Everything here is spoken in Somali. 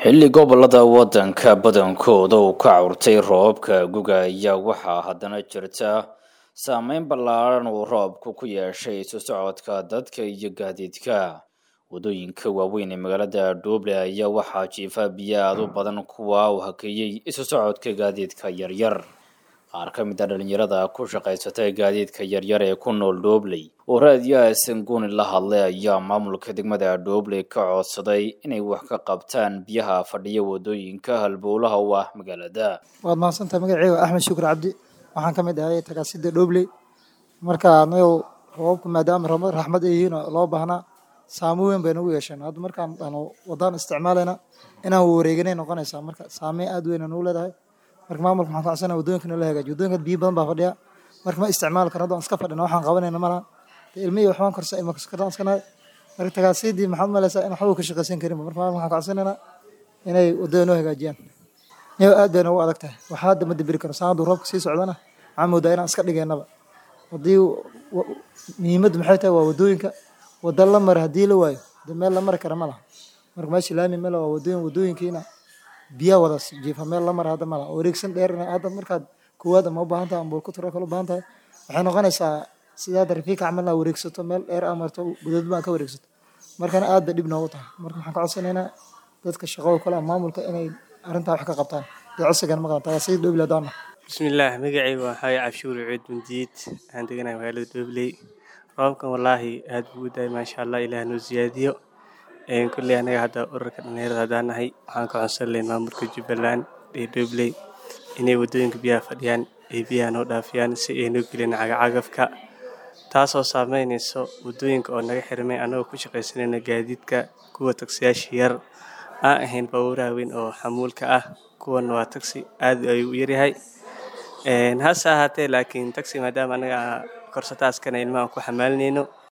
xilli gobolada waddanka badankooda uu ka curtay roobabka guga ayaa waxaa haddana jirta saameyn ballaaran uu roobku ku yeeshay isu socodka dadka iyo gaadiidka waddooyinka waaweyn ee magaalada dhuuble ayaa waxaa jiifa biyo aad u badan kuwa uu hakeeyey isu socodka gaadiidka yaryar qaar ka mid a dhalinyarada ku shaqaysatay gaadiidka yaryar ee ku nool dhuubley oo raadiyaha sanguni la hadlay ayaa maamulka degmada dhuubley ka codsaday inay wax ka qabtaan biyaha fadhiya waddooyinka halbowlaha u ah magaalada waad mahadsantahay magaceyga axmed shukur cabdi waxaan ka mid ahay tagaasida dhobley marka anagu roobabku maadaama raxmad ay yihiin oo loo baahnaa saamo weyn bay nagu yeesheen hadda markaan dhano wadaan isticmaalayna inaan wareeganay noqonaysaa marka saameyn aad weyn nagu leedahay marka maamulka waxaan kacsana waddooyinka nala hagaajiyo waddooyinka biyo badan baa fadhiya marka ma isticmaali karo haddaan iska fadhina waxaan qabanayna malaha ilmihii waxbaan korsa ilma kaskartaan iskanahay marka tagaasidii maxaad malaysaa in waxba ka shaqaysan karin marka maamulka waxaan kacsanaynaa inay waddada noo hagaajiyaan niyo aad bay noogu adag tahay waxaa hadda ma dibiri karo saan hadduu roobka sii socdana waxaan moodaa inaan iska dhigaynaba haddii muhiimaddu maxay tahay waa waddooyinka wadda la mara haddii la waayo de meel la mari kara ma laha marka meesha laami male waa waddooyin waddooyinkiina biyaa wada jiifa meel la mara hadda ma laha wareegsan dheer hadda markaad koowaad ama u baahan tahay ama bulkuturo kale u baahan tahay waxay noqonaysaa sida hadda rafiika camalna wareegsato meel dheer aa marto gudood baan ka wareegsato markana aad bay dhib noogu tahay marka waxaan ka codsanaynaa dadka shaqada kale maamulka inay arrintaa wax ka qabtaan dee codsigan maqan tagaasida dhobley haddaan bismillaah magacayga waxaa cabshuur cuud mundiid waxaan deganahay magaalada dhobley roobkan wallaahi aad buu u daay maasha allah ilaah noo siyaadiyo kulley anaga hadda urarka dhalinyarada haddaan nahay waxaan ka codsan lahayn maamulka jubbaland ee dhobley inay waddooyinka biyaha fadhiyaan ay biyaha noo dhaafiyaan si ay noo gelin cagacagafka taasoo saameynayso waddooyinka oo naga xirmay annagoo ku shaqaysanayna gaadiidka kuwa tagsiyaasha yar aan ahayn baabuuraha weyn oo xamuulka ah kuwan waa tagsi aad ayuu u yaryahay hase ahaatee laakiin tagsi maadaama anaga korsataaskana ilmahan ku xamaalinayno